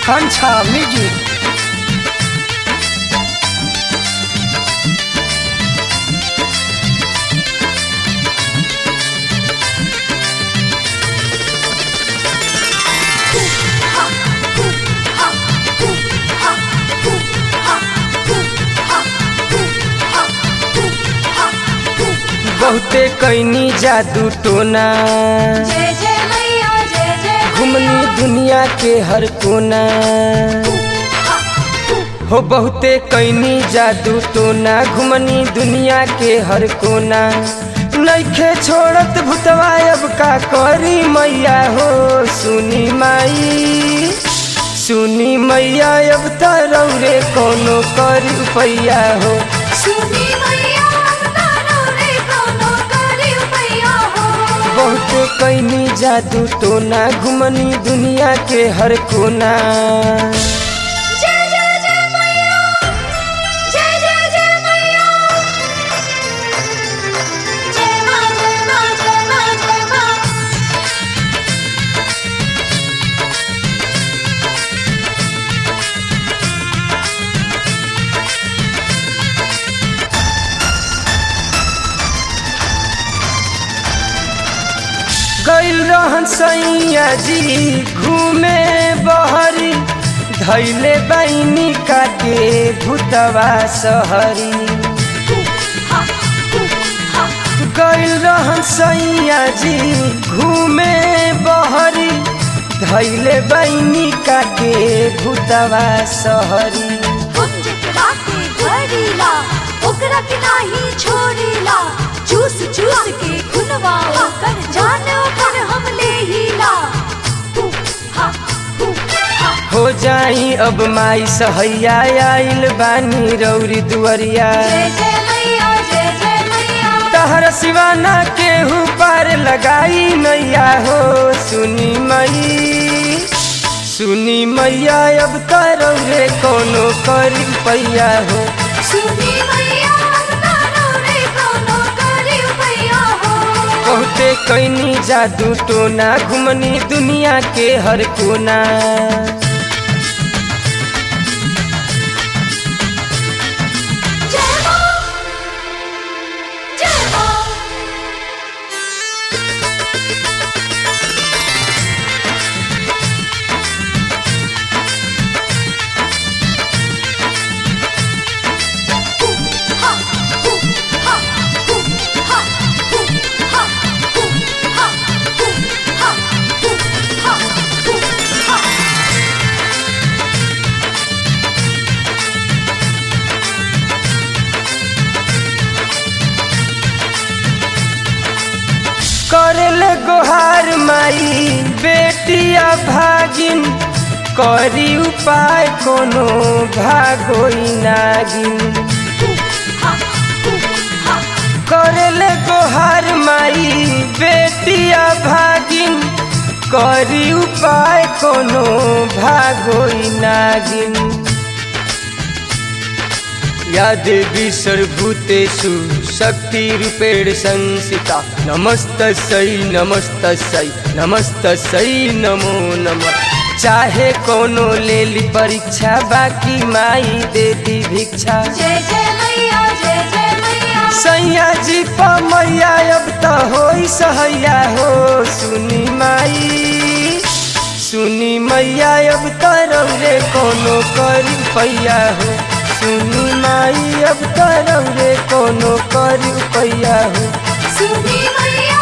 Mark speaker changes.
Speaker 1: Kancha Music.
Speaker 2: बहुते कैनी जादू टोना
Speaker 3: जय जय मैया जय जय
Speaker 2: घुमनी दुनिया के हर कोना हो बहुते कैनी जादू टोना घुमनी दुनिया के हर कोना नइखे छोड़त भूतवा अब का करी मैया हो सुनी माई सुनी मैया अब त रौरे कोनो करी उपैया हो
Speaker 3: सुनी मैया तारो रे कोनो करी मैया हो
Speaker 2: बहुत कैनी जादू टोना घुमनी दुनिया के हर कोना
Speaker 3: जय जय जय मैया जय जय जय मैया जय मां जय मां जय मां जय मां
Speaker 2: गैल रहन सैया जी घूमे बहरी धैले बैनी काटे भूतवा सहरी गैल रहन सैया जी घूमे बहरी धैले बैनी काटे भूतवा सहरी
Speaker 3: हम जेकरा के घड़ीला ओकरा के नाही छोड़ीला चूस चूस के खुनवा ओकर जान ओकर हम लेहिला हु, हा, हु, हा।
Speaker 2: हो जाई अब माई सहैया आइल बानी रौरी दुअरिया
Speaker 3: जय जय मैया जय जय मैया
Speaker 2: तहर सिवाना केहू पार लगाई नैया हो सुनी मई सुनी मैया अब तारो रे कोनो करी पैया हो
Speaker 3: सुनी मैया तारो रे कोनो करी मैया हो
Speaker 2: बहुते कैनी जादू टोना घुमनी दुनिया के हर कोना
Speaker 3: जय मां जय मां हु, हा, हु, हा, हु, हा, हु, हा, हु, हा, हु, हा, हु, हा, हु, हा।
Speaker 2: करले गोहार माई बेटिया भागिन करी उपाय कोनो भागोई नागिन करले गोहार माई बेटिया भागिन करी उपाय कोनो भागोई नागिन या देवी सर्वभूतेषु शक्तिरूपेण संसिता नमस्तस्यै नमस्तस्यै नमस्तस्यै नमो नमः चाहे कोनो ले ली परीक्षा बाकी माई दे दी भिक्षा
Speaker 3: जय जय मैया जय जय मैया
Speaker 2: सैया जी पा मैया अब त होई सहैया हो सुनी माई सुनी मैया अब त रौरे कोनो करी पैया हो सुनी माई अब त रौरे कोनो करी पैया हो
Speaker 3: सुनी मैया